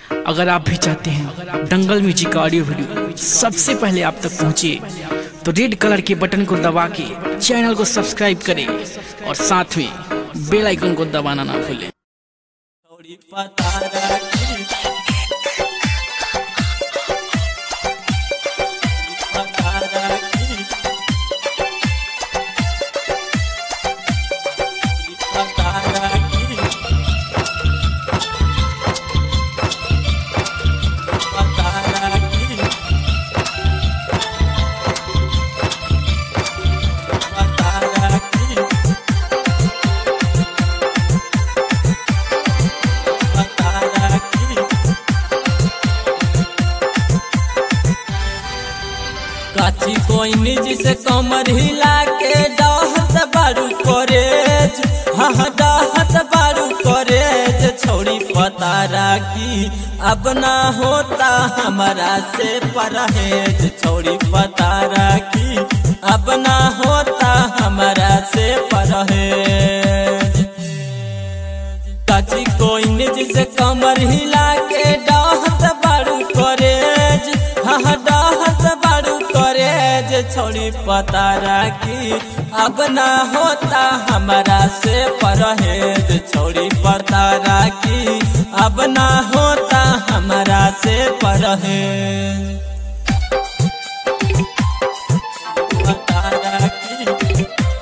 अगर आप भी चाहते हैं दंगल म्यूजिक का ऑडियो वीडियो सबसे पहले आप तक पहुंचे तो रेड कलर के बटन को दबा के चैनल को सब्सक्राइब करें और साथ में बेल आइकन को दबाना ना भूलें थोड़ी पता रखी पता रखी पता रखी पता रखी पता रखी पता रखी काची कोई निज से कमर हिला के डाहत बारू करेज हाँ हाँ डाहत बारू करेज छोड़ी पता राखी अब ना होता हमारा से परहेज छोड़ी पता राखी अब ना होता हमारा से परहेज काची कोई निज से कमर हिला के डाहत बारू करेज हाँ हाँ डाहत बारू करेज छोड़ी पता राखी अब ना होता हमारा से परहेज छोड़ी पता राखी अब ना होता हमारा से परहेज पता राखी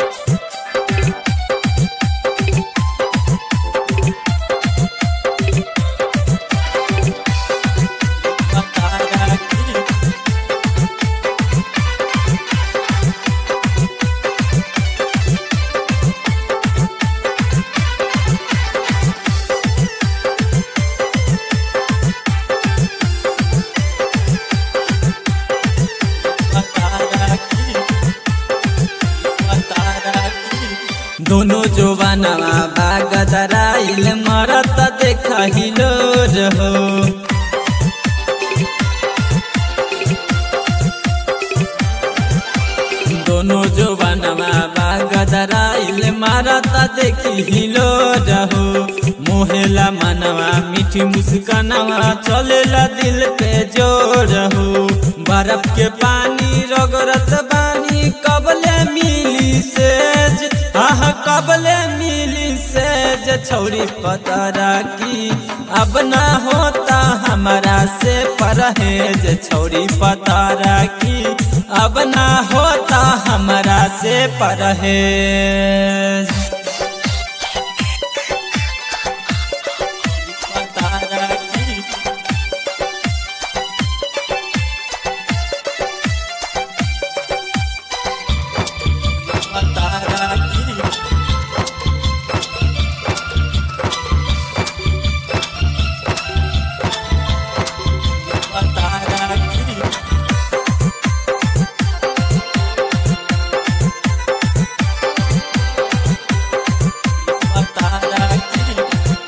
पता राखी पता राखी पता राखी दोनों जोबानवा भाग दराइल मरत देखहिलो रहो दोनों जोबानवा भाग दराइल मरत देखिलो रहो मोहेला मनवा मीठी मुस्कानवा चलेला दिल पे जोर हो बर्फ के पानी रगरत बानी कबले मिली सेज आह कबले मिली सेज छौरी पतरा की अब ना होता हमारा से परहेज छौरी पतरा की अब ना होता हमारा से परहेज पता राखी पता राखी पता राखी पता राखी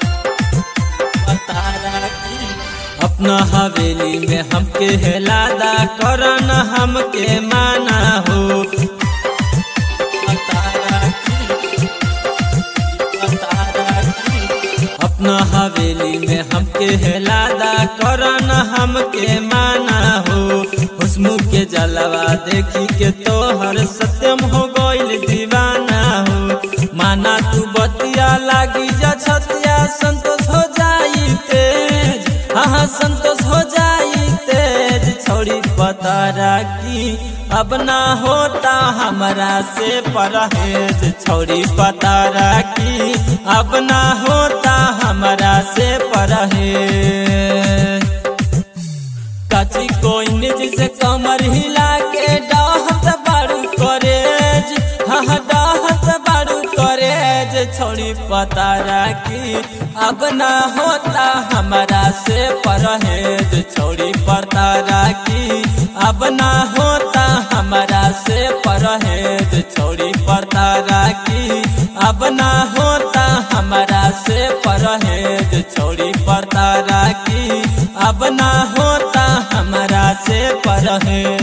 पता राखी अपना हवेली में हमके हेलादा करन हमके माना हो पता राखी पता राखी अपना हवेली में हमके हेलादा करन हमके माना हो हुस्मु के जलवा देखी के तोहर सत्यम हो गइल दीवाना हो माना तू बतिया लागी जा छतिया संतोष हो जाई तेज हाँ संतोष हो जाई तेज छोड़ी पता राखी अब ना होता हमारा से परहेज छोड़ी पता राखी अब ना होता हमारा से परहेज काची कोई निज से कमर हिला के डाहत बारू करेज हाँ हाँ डाहत बारू करेज छोड़ी पता राखी अब ना होता हमारा से परहेज छोड़ी पता राखी अब ना होता हमारा से परहेज छोड़ी पता राखी अब ना होता हमारा से परहेज छोड़ी पता राखी अब ना होता हमारा से परहेज